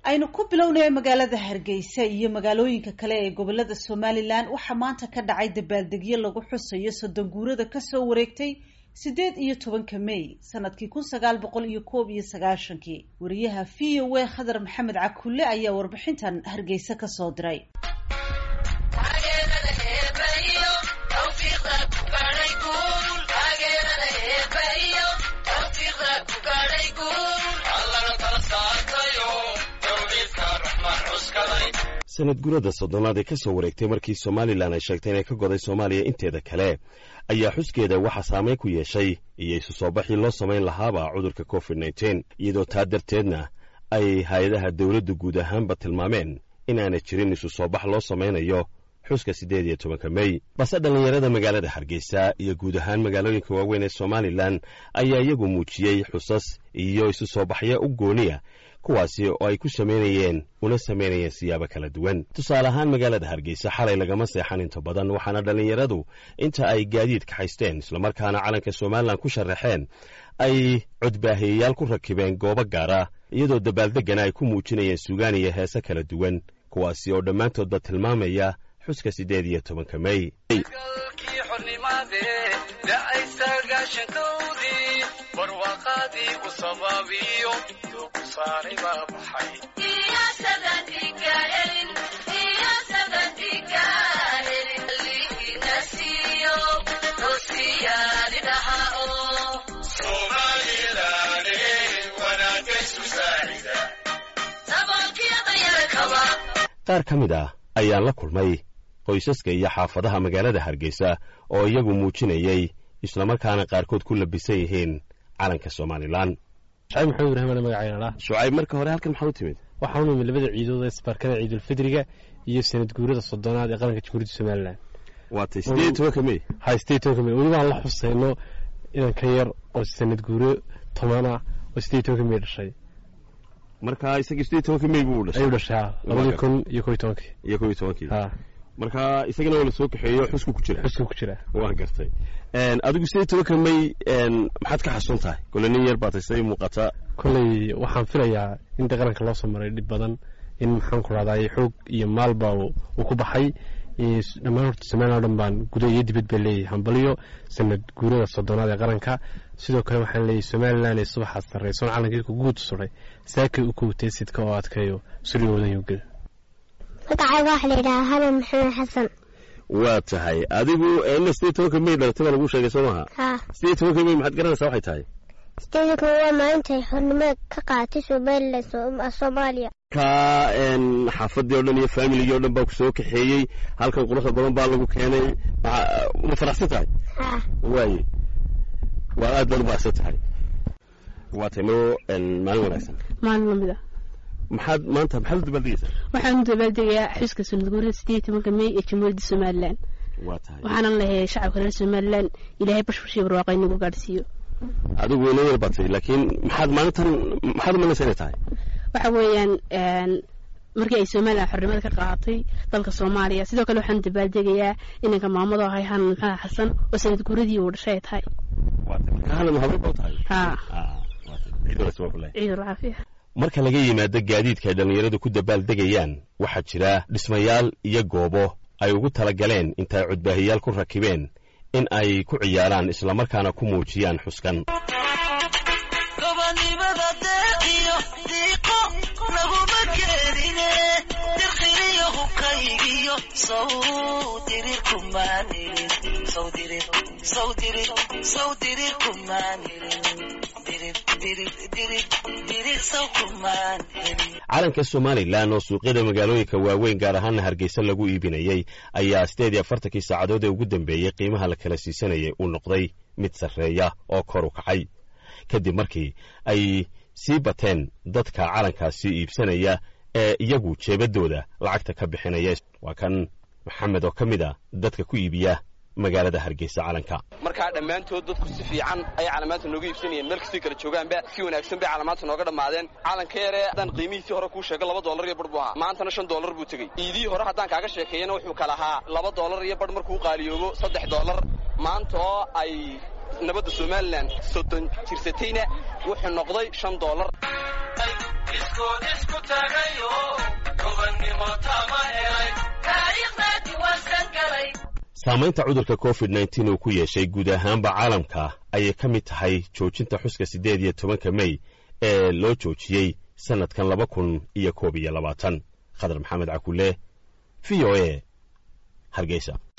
aynu ku bilownaya magaalada hargeysa iyo magaalooyinka kale ee gobolada somalilan waxaa maanta ka dhacay dabaaldegyo lagu xusayo soddon guurada kasoo wareegtay siddeed iyo tobanka may sanadkii kun sagaal boqol iyo koob iyo sagaashankii wariyaha v o a khadar maxamed cakulle ayaa warbixintan hargeysa kasoo diray sanad gurada soddonaad ee ka soo wareegtay markii somalilan ay sheegtay inay ka goday soomaaliya inteeda kale ayaa xuskeeda waxaa saameyn ku yeeshay iyo isu soo baxii loo samayn lahaaba cudurka covid nteen iyadoo taa darteedna ay hay-adaha dowladda guud ahaanba tilmaameen in aanay jirin isu soo bax loo samaynayo xuska siddeed iyo tobanka mey balse dhallinyarada magaalada hargeysa iyo guud ahaan magaalooyinka waaweyn ee somalilan ayaa iyagu muujiyey xusas iyo isu soo baxyo u gooniya kuwaasi oo ay ku samaynayeen una samaynayeen siyaabo kala duwan tusaale ahaan magaalada hargeysa xalay lagama seexan inta badan waxaana dhallinyaradu inta ay gaadiid kaxaysteen islamarkaana calanka somalilan ku sharaxeen ay codbaahiyayaal ku rakibeen goobo gaara iyadoo dabaaldeggana ay ku muujinayeen sugaan iyo heese kala duwan kuwaasi oo dhammaantoodba tilmaamaya xuska siddeed iyo tobanka mey qaar ka mid ah ayaan la kulmay qoysaska iyo xaafadaha magaalada hargeysa oo iyagu muujinayey islamarkaana qaarkood ku labisan yihiin calanka somalilan shacayb maxamed ibraahim magacayna shucayb marka hore halkan maxaa u timid waxaa u nimid labada ciidood ee isbaarkada ciidulfidriga iyo sanad guurada soddonaad ee qaranka jamhuuriyadda somalilan waatay siddeed iyo tobanka mey hay siddeed tobanka mey weli waan la xusayno inan ka yar oo sanad guuro toban ah oo siddeed tobanka mey dhashay marka isagii siddeed tobanka mey buu dhashay ayuu dhashay ha labadii kun iyo kob iyo tobankii iyo kob iyo tobankii ha marka isagana waa la soo kaxeeyo xusku ku jira xuska ku jira waa gartay adigu siddeed tobanka mey maxaad ka xasuun tahay kole nin yar baatay siday muuqataa kolley waxaan filayaa in de qaranka loo soo maray dhib badan in maxaan ku rahdaay xoog iyo maalba uu ku baxay dhammaan horta somalilan o dhan baan guda iyo dibad baa leeyahay hambaliyo sanad guurada soddonaad ee qaranka sidoo kale waxaan leeyahay somalilan ee subaxaad sarraysoon calankeedka guud suray saakay u kowtay sidka oo adkeeyo surigoodan yogel magacayga waxaa la yidhahaa hanan maxamed xasan waa tahay adigu ina siddeed tobanka mey dhalatay baa lagu sheegay soo maha haa siddeed tobanka mey maxaad garanaysaa waxay tahay sideedanka waa maalintay xornimada ka qaadatay somalilan soomaaliya ka xaafadii o dhan iyo faamiligii o dhan baa ku soo kaxeeyey halkan quruxda badan baa lagu keenay ma faraxsan tahay haa waaye waa aad baad u baahsan tahay waa tahay maro maalin wanaagsan maalin lamid a maxaad maanta maxaad u dabaaldegaysaa waxaan u dabaaldegayaa xuska sanad guurida siddeed iyo tobanka mey ee jamhuuriyadda somalilan waa tahay waxaanan leeyahay shacabka reer somalilan ilaahay bashbashii barwaaqa inagu gaadhsiiyo adigu weyna yar batay laakiin maxaad maalintan maxaad umalaysa inay tahay waxa weeyaan markii ay somalilan xornimada ka qaadatay dalka soomaaliya sidoo kale waxaan dabaaldegayaa inanka maamado ahay hanan maxamed xasan oo sanad guuradii uu dhashay ay tahay hanan habay ba tahay haa ciid wanaagsan waa ku leeyahay ciidul caafiya marka laga yimaado gaadiidka ay dhallinyaradu ku dabaaldegayaan waxaa jira dhismayaal iyo goobo ay ugu talagaleen intaay codbaahiyaal ku rakibeen in ay ku ciyaaraan islamarkaana ku muujiyaan xuskan calanka somalilan oo suuqyada magaalooyinka waaweyn gaar ahaana hargeysa lagu iibinayey ayaa siddeed iyo afartankii saacadood ee ugu dambeeyey qiimaha la kala siisanayay uu noqday mid sarreeya oo kor u kacay kadib markii ay sii bateen dadka calankaasi iibsanaya ee iyagu jeebadooda lacagta ka bixinaya waa kan maxamed oo ka mid a dadka ku iibiya magaalada hargeysa calanka markaa dhammaantood dadku si fiican ayay calaamaadta nooga iibsanayeen meel kastay kala joogaanba si wanaagsan bay calaamaadta nooga dhammaadeen calanka yaree haddaan qiimihiisii hore kuu sheego laba dollar iyo bar buu ahaa maantana shan dollar buu tegey iidihii hore haddaan kaaga sheekeeyana wuxuu kala ahaa laba dollar iyo bar markuu qaaliyoobo saddex dollar maanta oo ay nabadda somalilan soddon jirsatayna wuxuu noqday shan dollar isku tagayo saamaynta cudurka covid nneteen uu ku yeeshay guud ahaanba caalamka ayay ka mid tahay joojinta xuska siddeed iyo tobanka mey ee loo joojiyey sannadkan laba kun iyo koob iyo labaatan khadar maxamed cakule v o a hargeysa